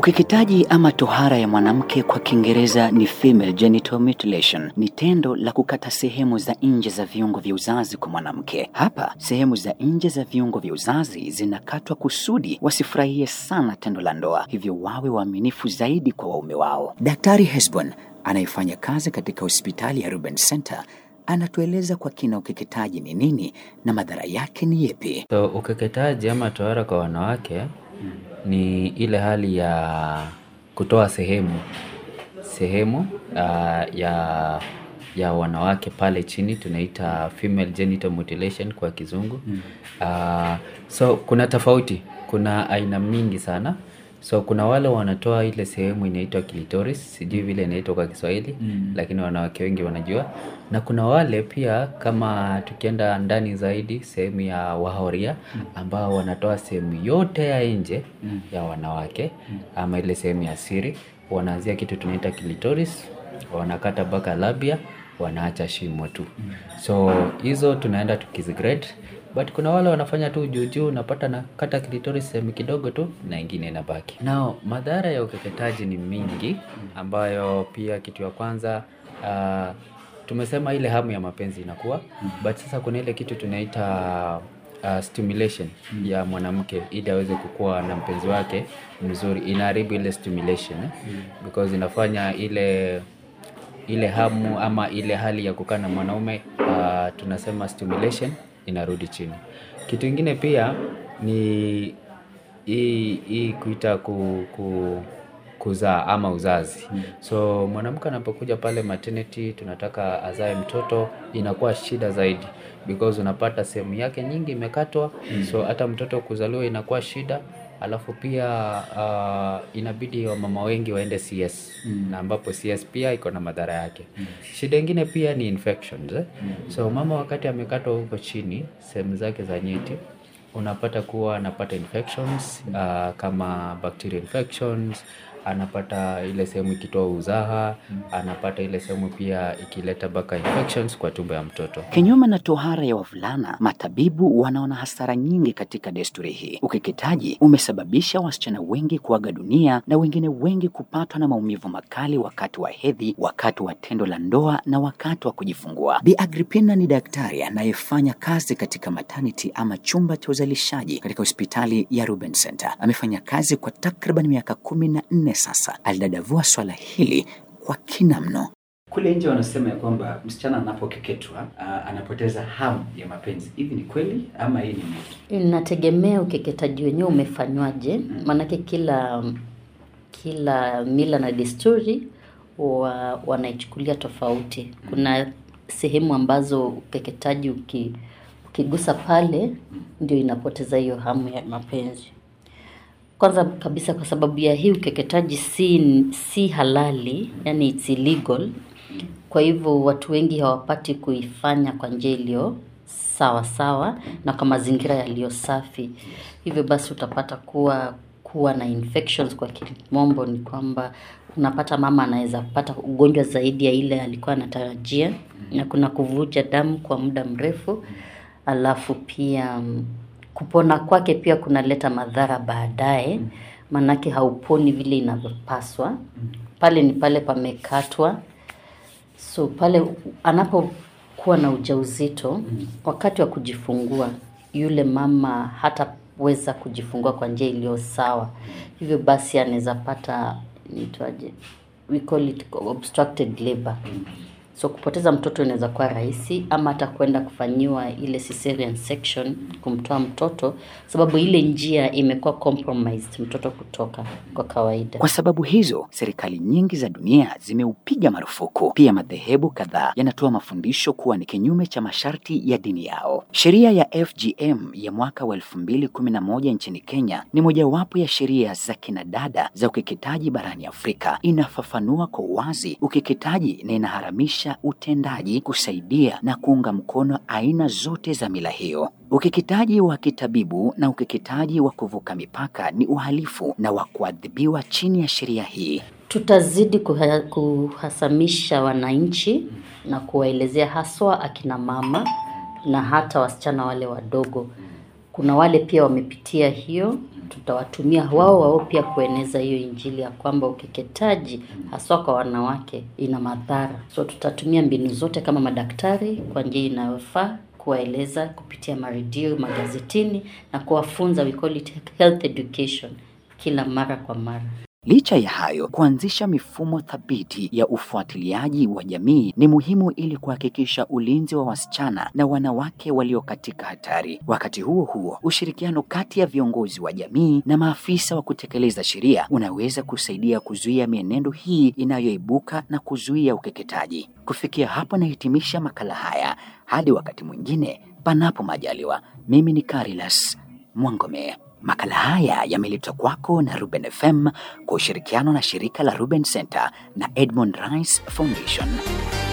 Ukeketaji ama tohara ya mwanamke kwa Kiingereza ni female genital mutilation, ni tendo la kukata sehemu za nje za viungo vya uzazi kwa mwanamke. Hapa sehemu za nje za viungo vya uzazi zinakatwa kusudi wasifurahie sana tendo la ndoa, hivyo wawe waaminifu zaidi kwa waume wao. Daktari Hesbon anayefanya kazi katika hospitali ya Ruben Center anatueleza kwa kina ukeketaji ni nini na madhara yake ni yepi. So ukeketaji ama tohara kwa wanawake ni ile hali ya kutoa sehemu sehemu uh, ya ya wanawake pale chini tunaita female genital mutilation kwa kizungu uh, so kuna tofauti kuna aina mingi sana so kuna wale wanatoa ile sehemu inaitwa clitoris sijui vile inaitwa kwa kiswahili lakini wanawake wengi wanajua na kuna wale pia kama tukienda ndani zaidi sehemu ya wahoria ambao wanatoa sehemu yote ya nje ya wanawake ama ile sehemu ya siri wanaanzia kitu tunaita clitoris wanakata mpaka labia wanaacha shimo tu so hizo tunaenda tukizigrade but kuna wale wanafanya tu juu juu unapata na kata clitoris sehemu kidogo tu na ingine inabaki nao madhara ya ukeketaji ni mingi ambayo pia kitu ya kwanza uh, tumesema ile hamu ya mapenzi inakuwa but sasa kuna ile kitu tunaita uh, stimulation ya mwanamke ili aweze kukuwa na mpenzi wake mzuri inaharibu ile stimulation eh? because inafanya ile ile hamu ama ile hali ya kukaa na mwanaume uh, tunasema stimulation inarudi chini kitu ingine pia ni hii hii kuita ku, ku, kuzaa ama uzazi so mwanamke anapokuja pale maternity tunataka azae mtoto inakuwa shida zaidi because unapata sehemu yake nyingi imekatwa so hata mtoto kuzaliwa inakuwa shida alafu pia uh, inabidi wamama wengi waende CS na ambapo CS pia iko na madhara yake shida ingine pia ni infections eh? so mama wakati amekatwa huko chini sehemu zake za nyeti unapata kuwa anapata infections uh, kama bacterial infections anapata ile sehemu ikitoa uzaha anapata ile sehemu pia ikileta mpaka infections kwa tumbo ya mtoto Kinyume na tohara ya wavulana, matabibu wanaona hasara nyingi katika desturi hii. Ukeketaji umesababisha wasichana wengi kuaga dunia na wengine wengi kupatwa na maumivu makali wakati wa hedhi, wakati wa tendo la ndoa na wakati wa kujifungua. Bi Agripina ni daktari anayefanya kazi katika maternity ama chumba cha uzalishaji katika hospitali ya Ruben Center. Amefanya kazi kwa takriban miaka kumi na nne sasa. Alidadavua swala hili kwa kina mno. Kule nje wanasema ya kwamba msichana anapokeketwa uh, anapoteza hamu ya mapenzi. Hivi ni kweli ama hii ni mito? Inategemea ukeketaji wenyewe umefanywaje, maanake kila kila mila na desturi wa, wanaichukulia tofauti. Kuna sehemu ambazo ukeketaji uki, ukigusa pale ndio inapoteza hiyo hamu ya mapenzi. Kwanza kabisa kwa sababu ya hii ukeketaji si, si halali, yani it's illegal. Kwa hivyo watu wengi hawapati kuifanya kwa njia iliyo sawa sawa na kwa mazingira yaliyo safi. Hivyo basi utapata kuwa kuwa na infections kwa kimombo ni kwamba unapata mama anaweza pata ugonjwa zaidi ya ile alikuwa anatarajia na kuna kuvuja damu kwa muda mrefu alafu pia mm, kupona kwake pia kunaleta madhara baadaye maanake hauponi vile inavyopaswa pale ni pale pamekatwa so pale anapokuwa na ujauzito wakati wa kujifungua yule mama hataweza kujifungua kwa njia iliyo sawa hivyo basi anaweza pata niitwaje we call it obstructed labor so kupoteza mtoto inaweza kuwa rahisi ama hata kwenda kufanyiwa ile cesarean section kumtoa mtoto sababu ile njia imekuwa compromised mtoto kutoka kwa kawaida Kwa sababu hizo, serikali nyingi za dunia zimeupiga marufuku. Pia madhehebu kadhaa yanatoa mafundisho kuwa ni kinyume cha masharti ya dini yao. Sheria ya FGM ya mwaka wa 2011 nchini Kenya ni mojawapo ya sheria za kinadada za ukeketaji barani Afrika. Inafafanua kwa uwazi ukeketaji na inaharamisha utendaji, kusaidia na kuunga mkono aina zote za mila hiyo. Ukeketaji wa kitabibu na ukeketaji wa kuvuka mipaka ni uhalifu na wa kuadhibiwa chini ya sheria hii. tutazidi kuha, kuhasamisha wananchi na kuwaelezea haswa akina mama na hata wasichana wale wadogo kuna wale pia wamepitia hiyo tutawatumia wao wao pia kueneza hiyo injili ya kwamba ukeketaji haswa kwa wanawake ina madhara. So tutatumia mbinu zote kama madaktari kwa njia inayofaa kuwaeleza kupitia maredio, magazetini na kuwafunza, we call it health education, kila mara kwa mara. Licha ya hayo, kuanzisha mifumo thabiti ya ufuatiliaji wa jamii ni muhimu ili kuhakikisha ulinzi wa wasichana na wanawake walio katika hatari. Wakati huo huo, ushirikiano kati ya viongozi wa jamii na maafisa wa kutekeleza sheria unaweza kusaidia kuzuia mienendo hii inayoibuka na kuzuia ukeketaji. Kufikia hapo, nahitimisha makala haya hadi wakati mwingine, panapo majaliwa. Mimi ni Carilas Mwangome. Makala haya yameletwa kwako na Ruben FM kwa ushirikiano na shirika la Ruben Center na Edmond Rice Foundation.